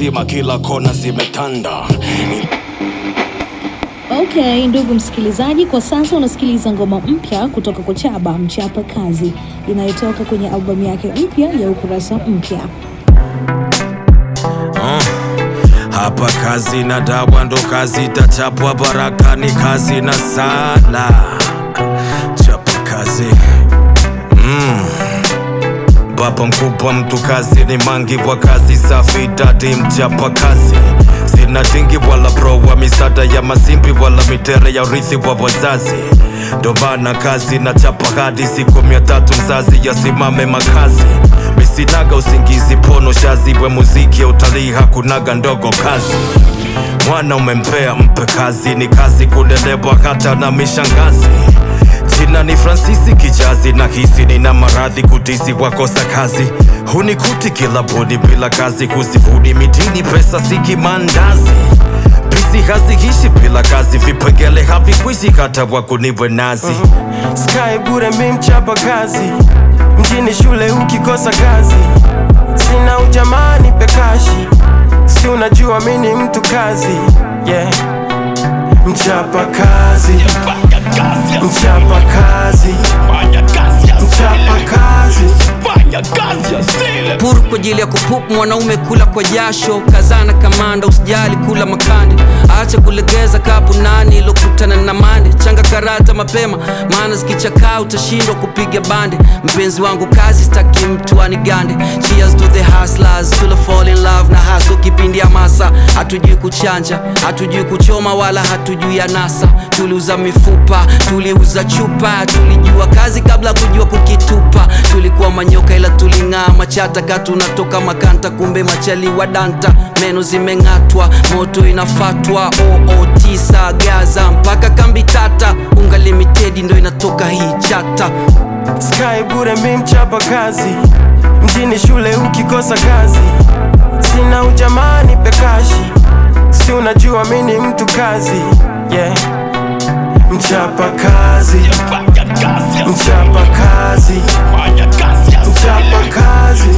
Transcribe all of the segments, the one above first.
nzima, kila kona zimetanda. Okay, ndugu msikilizaji, kwa sasa unasikiliza ngoma mpya kutoka kwa Chaba Mchapa Kazi inayotoka kwenye albamu yake mpya ya Ukurasa Mpya. Hapa kazi na dawa ndo kazi itachapwa, baraka ni kazi na sala. Chapa kazi mm. Baba mkubwa mtu kazi ni mangi wa kazi safi, dadi mchapa kazi sina dingi wala bro wa misada ya masimbi wala mitere ya urithi wa wazazi, ndo maana kazi na chapa hadi siku mia tatu mzazi yasimame makazi misinaga usingizi pono shazi we muziki ya utalii hakunaga ndogo kazi mwana umempea mpe kazi ni kazi kulelewa hata na mishangazi jina ni fransisi kijazi na hisi nina maradhi kutisi wakosa kazi hunikuti kila bodi bila kazi kusifuni mitini pesa siki mandazi bisi hazihishi bila kazi vipengele havikwishi hata wakuniwe nazi Sky bure mi mchapa kazi mjini shule ukikosa kazi sina ujamani pekashi si unajua mi ni mtu kazi yeah. mchapa kazi mchapa kazi mchapa kazi puru kwa ajili ya kupup mwanaume kula kwa jasho kazana kamanda usijali kula makande acha kulegeza kapu nani ilokutana na mande changa karata mapema maana zikichakaa utashindwa kupiga bande mpenzi wangu kazi staki mtu anigande cheers to the hustlers to the fall in love na haso kipindi ya masa hatujui kuchanja hatujui kuchoma wala hatujui ya nasa tuliuza mifupa tuliuza chupa tulijua kazi kabla kujua kukitupa tulikuwa manyoka ila tuling'aa machata ka tunatoka makanta kumbe machali wa danta meno zimeng'atwa moto inafatwa oo tisa gaza mpaka kambi tata unga limitedi ndo inatoka hii chata Sky bure mi mchapa kazi mjini shule ukikosa kazi sina ujamani pekashi si unajua mi ni mtu kazi yeah. mchapa kazi mchapa kazi mchapa kazi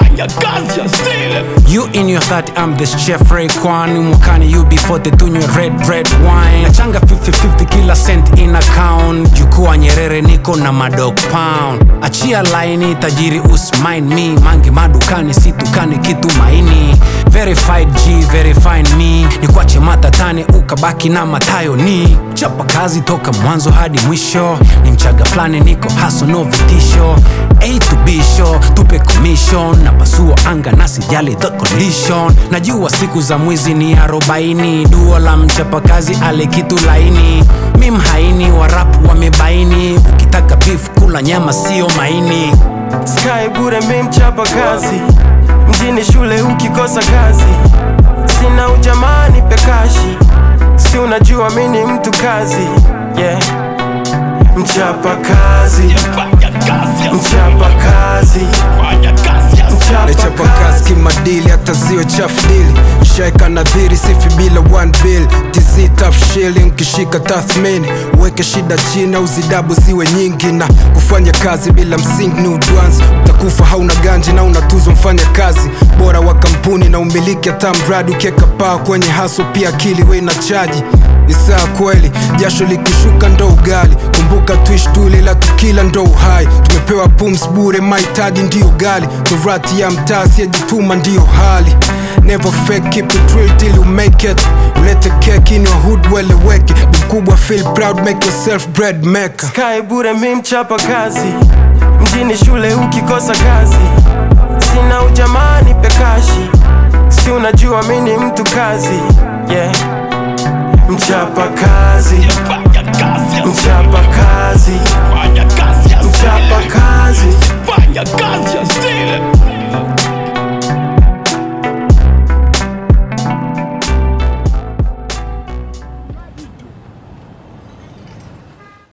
You in your 30, I'm the chef Rayquan mwakani you before the tunywe red red wine nachanga 50-50 kila cent in account jukua nyerere niko na madog pound achia laini tajiri usmine me mangi madukani situkani kitu maini verified g verifine me ni kwache matatane ukabaki na matayo ni chapa kazi toka mwanzo hadi mwisho ni mchaga fulani niko haso no vitisho A to B show tupe commission na pasua anga na sijali the condition najua siku za mwizi ni arobaini duo la mchapakazi ale kitu laini mi mhaini warapu wamebaini ukitaka beef kula nyama sio maini Sky bure mi mchapa kazi mjini shule ukikosa kazi sina ujamani pekashi si unajua mi ni mtu kazi yeah. mchapa kazi mchapa kazi nachapa mchapa kazi kazi kimadili hata ziwe chafu dili shaika nadhiri sifi bila one bill tz tough shilling kishika tathmini uweke shida chini au zidabu ziwe nyingi na kufanya kazi bila msingi ni udwanzi utakufa hauna ganji na unatuzwa mfanya kazi bora wa kampuni na umiliki hata mradi ukieka paa kwenye haso pia akili we na chaji ni saa kweli jasho likishuka ndo ugali kumbuka tuishi tuli la tukila ndo uhai tumepewa pums bure mahitaji ndiyo gali torati ya mtaa siyejituma ndiyo hali never fake keep it real till you make it ulete keki in your hood weleweke mkubwa feel proud make yourself bread maker Sky bure mi mchapa kazi mjini shule ukikosa kazi sina ujamani pekashi si unajua mi ni mtu kazi yeah. mchapa kazi mchapa kazi mchapa kazi